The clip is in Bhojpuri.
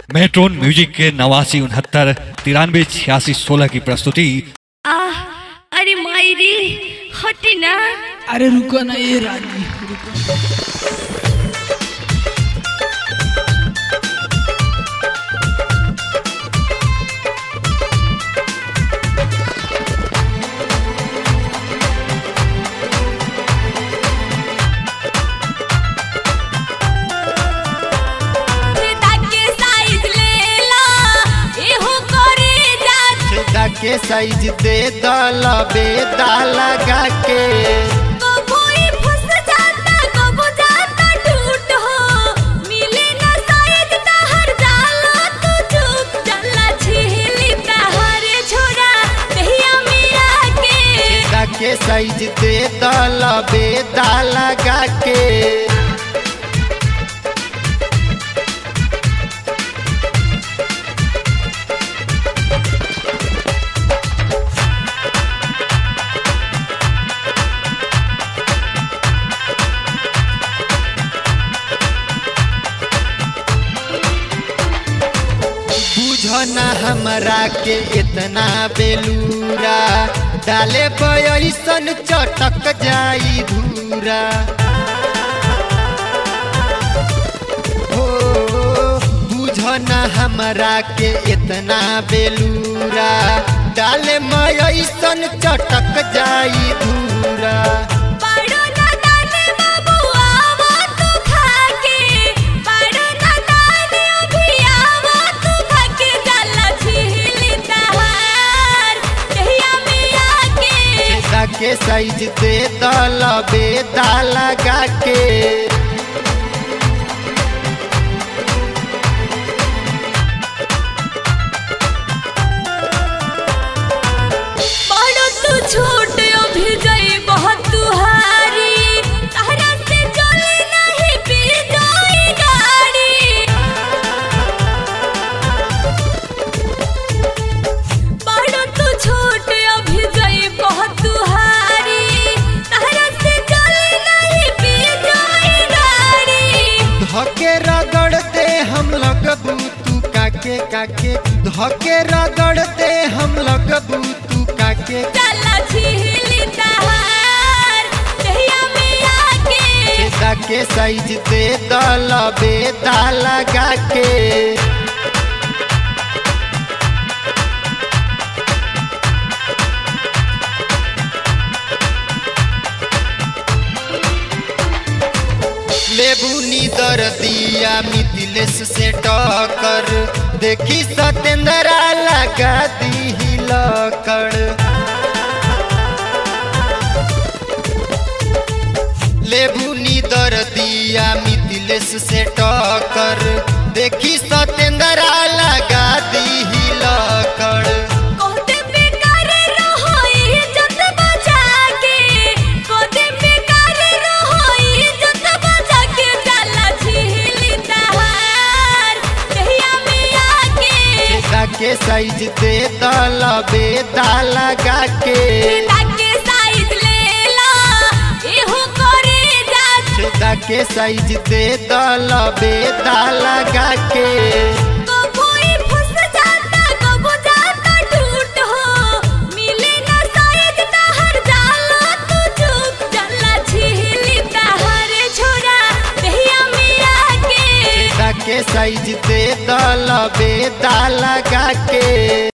मेट्रोन म्यूजिक के नवासी उनहत्तर तिरानवे छियासी सोलह की प्रस्तुति आह अरे मायरी हटी ना अरे रुको ना ये रानी रुको ताके साइज ले ला एहो करे जा छेदा के साइज दे दल बेदा लगा के कोई फंस जाता कबो जाता टूट हो मिले ना साइज तहर जाला तू चुप चला छिली तहर छोरा दहिया मिया के छेदा के साइज दे दल बेदा लगा के बुझना हमरा के इतना बेलूरा डाले पैसन चटक जाई धूरा हो बुझना हमरा के इतना बेलूरा डाले मैसन चटक जाई धूरा पाड़ो ना दाने बाबू आवो तू खाके पाड़ो ना दाने अभी आवो तू खाके जाला छिली तहार दहिया मिया के छेदा के साइज दे दल बेदा लगा के पाड़ो तू छोट अभी गई बहुत तुहारी तहरा से चले नहीं पी जाई गाड़ी पाड़ो तू छोट अभी गई बहुत तुहारी तहरा से चले नहीं पी जाई गाड़ी धके रगड़ते हम लगबू तू काके काके धके रगड़ते हम लगबू तू काके चला छिली तहार दहिया मिया के छेदा के साइज दे दल बेदा लगा के लेबू नीदर दिया मिथिलेश से टक्कर देखी सतेंद्रा लगा दी लकड़ लेबू नीदर दिया मिथिलेश से टक्कर देखी सतेंद्रा लगा दी लकड़ कोते बेकार रहो इज्जत बचा के कोते बेकार रहो इज्जत बचा के चला छिली तहार दहिया मिया के छेदा के साइज दे दल बेदा लगा के ताके साइज ले ला एहो करे जा छेदा के साइज दे दल बेदा लगा के कोई फंस जाता कबो जाता टूट हो मिले ना साइज तहर जाला तू चुप चला छिली तहर छोरा दहिया मिया के छेदा के साइज दे दल बेदा लगा के